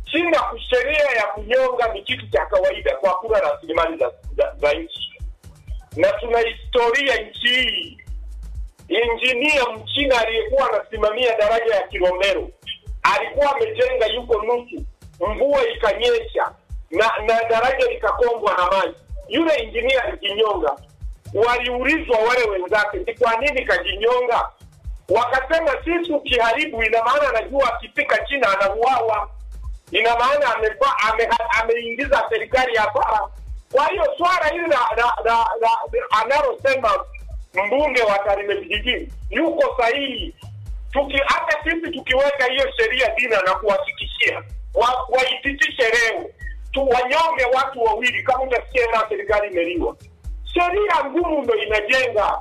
China sheria ya kunyonga ni kitu cha kawaida kwa kula rasilimali za, za, za nchi, na tuna historia nchi hii. Injinia mchina aliyekuwa anasimamia daraja ya Kilombero alikuwa amejenga yuko nusu, mvua ikanyesha na na daraja likakombwa na maji. Yule injinia alijinyonga. Waliulizwa wale wenzake, ni kwa nini kajinyonga? Wakasema sisi ukiharibu, ina maana anajua akifika China anauawa, ina maana amekuwa ame, ameingiza serikali hasara. Kwa hiyo swala hili la la- la- la- analosema mbunge wa Tarime vijijini yuko sahihi. Tuki hata sisi tukiweka hiyo sheria dina na kuhakikishia wa- waipitishe leo tu wanyonge watu wawili, kama utasikia na serikali imeliwa. Sheria ngumu ndo inajenga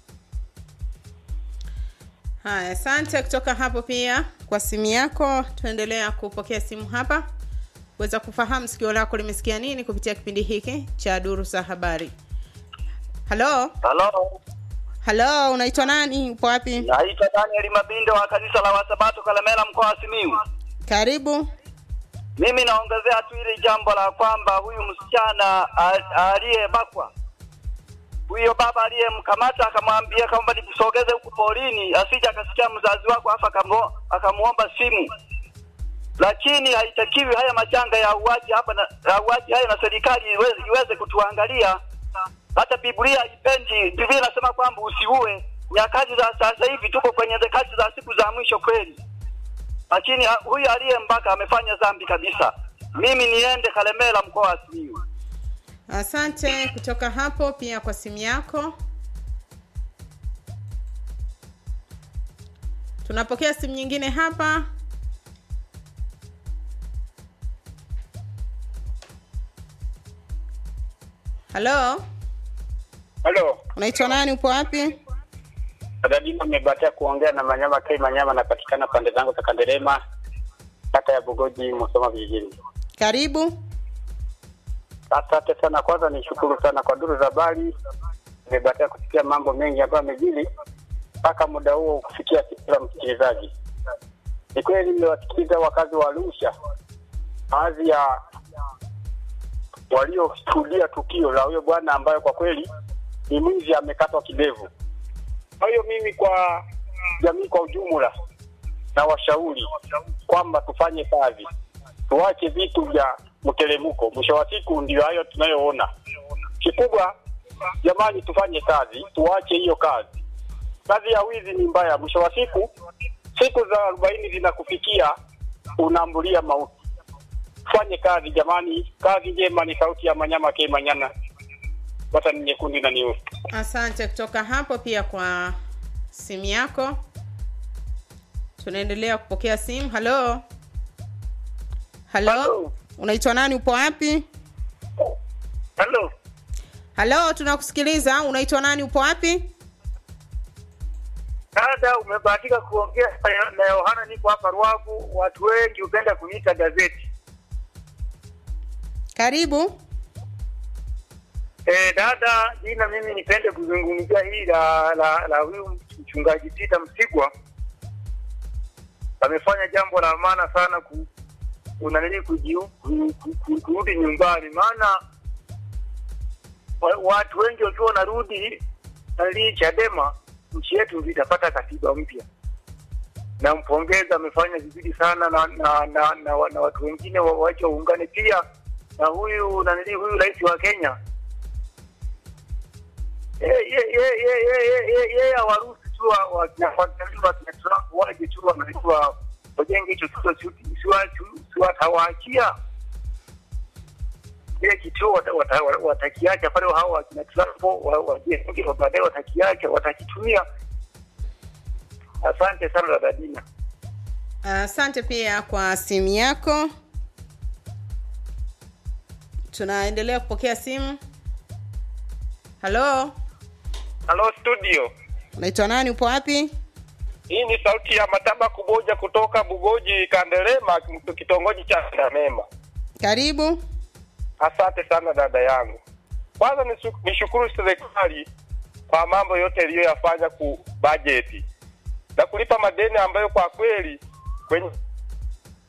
Haya, asante kutoka hapo pia kwa simu yako. Tuendelea kupokea simu hapa kuweza kufahamu sikio lako limesikia nini kupitia kipindi hiki cha duru za habari. Halo, Halo, halo, unaitwa nani? Upo wapi? naitwa Daniel Mabindo wa kanisa la Wasabato Kalemela, mkoa wa Simiyu. Karibu. Mimi naongezea tu ile jambo la kwamba huyu msichana a- aliyebakwa, huyo baba aliyemkamata akamwambia kwamba nikusogeze huku porini, asije akasikia mzazi wako afa akamo- akamuomba simu. Lakini haitakiwi haya majanga ya uaji hapa na ya uaji haya, na serikali iweze, iweze kutuangalia. Hata Biblia haipendi. Biblia inasema kwamba usiue. Nyakati za sasa hivi tuko kwenye nyakati za siku za mwisho kweli lakini ha- huyu aliyembaka amefanya dhambi kabisa. Mimi niende Kalemela, mkoa wa Simiyu. Asante kutoka hapo pia kwa simu yako. Tunapokea simu nyingine hapa. Halo, Halo, unaitwa nani? Upo wapi? Dadima amebahatia kuongea na Manyama K Manyama, anapatikana pande zangu za Kanderema, kata ya Bugoji, Musoma vijijini. Karibu. Asante sana. Kwanza nishukuru sana kwa duru za habari, nimebahatia kusikia mambo mengi ambayo yamejili mpaka muda huo kufikia sikio la msikilizaji. Ni kweli nimewasikiliza wakazi wa Arusha, baadhi ya walioshuhudia tukio la huyo bwana ambaye kwa kweli ni mwizi amekatwa kidevu. Kwa hiyo mimi kwa jamii kwa ujumla na washauri kwamba tufanye kazi, tuache vitu vya mteremko. Mwisho wa siku ndio hayo tunayoona. Kikubwa jamani, tufanye kazi, tuache hiyo kazi. Kazi ya wizi ni mbaya. Mwisho wa siku, siku za arobaini zinakufikia, unaambulia mauti. Tufanye kazi jamani, kazi njema ni sauti ya Manyama K Manyana, bata ni nyekundu na nyeusi. Asante kutoka hapo pia kwa simu yako. Tunaendelea kupokea simu. Halo, halo, Halo. unaitwa nani? Upo wapi? Halo, Halo, tunakusikiliza. Unaitwa nani? Upo wapi? Dada, umebahatika kuongea na Yohana, niko hapa Ruavu. Watu wengi hupenda kuniita gazeti. Karibu. E, dada jina, mimi nipende kuzungumzia hii la la, la huyu mchungaji Tita Msigwa. Amefanya jambo la maana sana ku unanili kujiu ku- ku- ku- kurudi nyumbani, maana wa, watu wengi wakiwa wanarudi nalii Chadema, nchi yetu itapata katiba mpya. Nampongeza, amefanya vizuri sana na na, na, na, na, na watu wengine wa- wache waungane pia na huyu nanili huyu rais wa Kenya yeye hawaruhusu tu wa- wa- wakina wakina Trump waje tu wanajua wajenge hicho kituo si- siwa- si- siwatawaachia ile kituo wata- wata- watakiacha pale, hao wakina Trump wa- wajenge, wa baadaye watakiacha, watakitumia. Asante sana dada Dina. Asante pia kwa simu yako. Tunaendelea kupokea simu. Halo, Halo studio, unaitwa nani? Upo wapi? hii ni sauti ya Mataba Kuboja kutoka Bugoji Kandelema, kitongoji cha Ndamema. Karibu. Asante sana dada yangu. Kwanza nisu- nishukuru serikali kwa mambo yote iliyoyafanya ku bajeti na kulipa madeni ambayo kwa kweli kwenye